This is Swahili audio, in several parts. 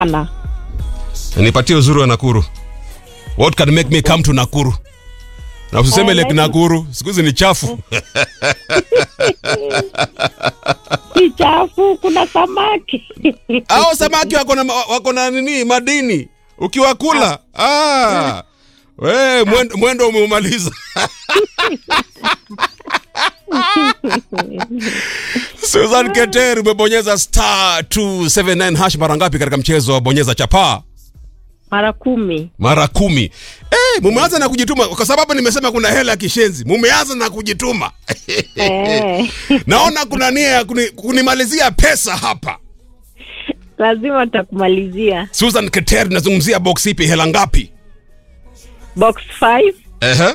sana. nipatie uzuri wa nakuru what can make me come to nakuru na usiseme Eh, lake like- nakuru siku hizi ni chafu Si chafu, kuna samaki. au samaki wako na wako na nini madini ukiwakula ah. we mwendo, mwendo umeumaliza Susan Keter umebonyeza star 279 hash mara ngapi katika mchezo wa bonyeza chapaa Mara kumi. mara kumi eh, mumeanza na kujituma kwa sababu nimesema kuna hela ya kishenzi mumeanza na kujituma Eh, naona kuna nia ya kuni, kunimalizia pesa hapa lazima takumalizia. Susan Keter nazungumzia box ipi hela ngapi Box 5 Ehe.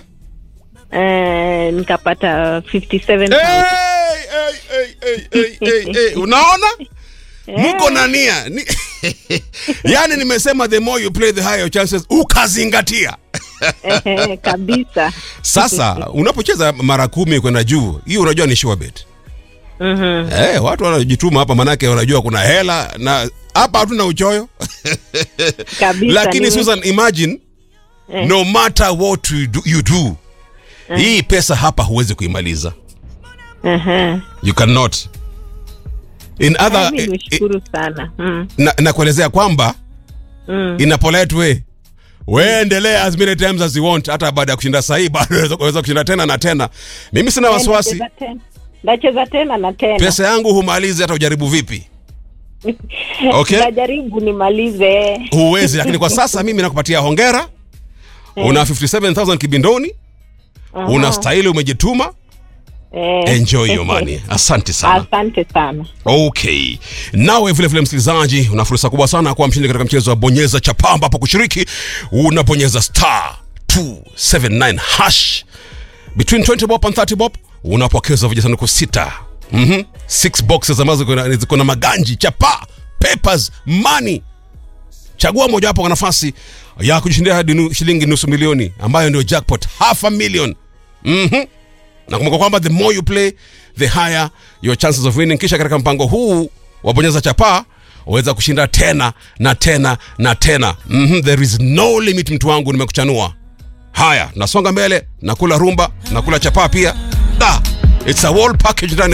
eh, nikapata 57,000. Hey, hey, hey, hey, hey, hey, hey. unaona mko na nia Ni- yaani nimesema the more you play the higher your chances ukazingatia Ehe, kabisa. sasa unapocheza mara kumi kwenda juu hiyo unajua ni sure bet Mhm. Eh, watu wanajituma hapa manake wanajua kuna hela na hapa hatuna uchoyo Kabisa. lakini nime- Susan imagine Eh. no matter what you do, you do hii pesa hapa huwezi kuimaliza Ehe. you cannot in other Mimi nishukuru sana. Mm. na, nakuelezea kwamba Mm. in a polite way we endelea as many times as you want hata baada ya kushinda sahii bado unaweza- unaweza kushinda tena na tena mimi sina wasiwasi Nacheza tena. Nacheza tena na tena. pesa yangu humalizi hata ujaribu vipi okay. Najaribu nimalize. huwezi lakini kwa sasa mimi nakupatia hongera una 57000 kibindoni Aha. unastahili umejituma Eh. enjoy your money asante sana Asante sana. okay nawe vile vile msikilizaji una fursa kubwa sana kuwa mshindi katika mchezo wa bonyeza chapa ambapo kushiriki unabonyeza star 279 hash between 20 bob and 30 bob unapokeza vijisanduku sita mm-hmm. six boxes ambazo ziko na- ziko na maganji chapa papers money chagua mojawapo kwa nafasi ya kujishindia hadi nu, shilingi nusu milioni ambayo ndio jackpot half a million mm-hmm. na kumbuka kwamba the more you play the higher your chances of winning kisha katika mpango huu wa bonyeza chapaa waweza kushinda tena na tena na tena mm-hmm. there is no limit mtu wangu nimekuchanua haya nasonga mbele nakula rumba nakula chapaa pia da it's a whole package ndani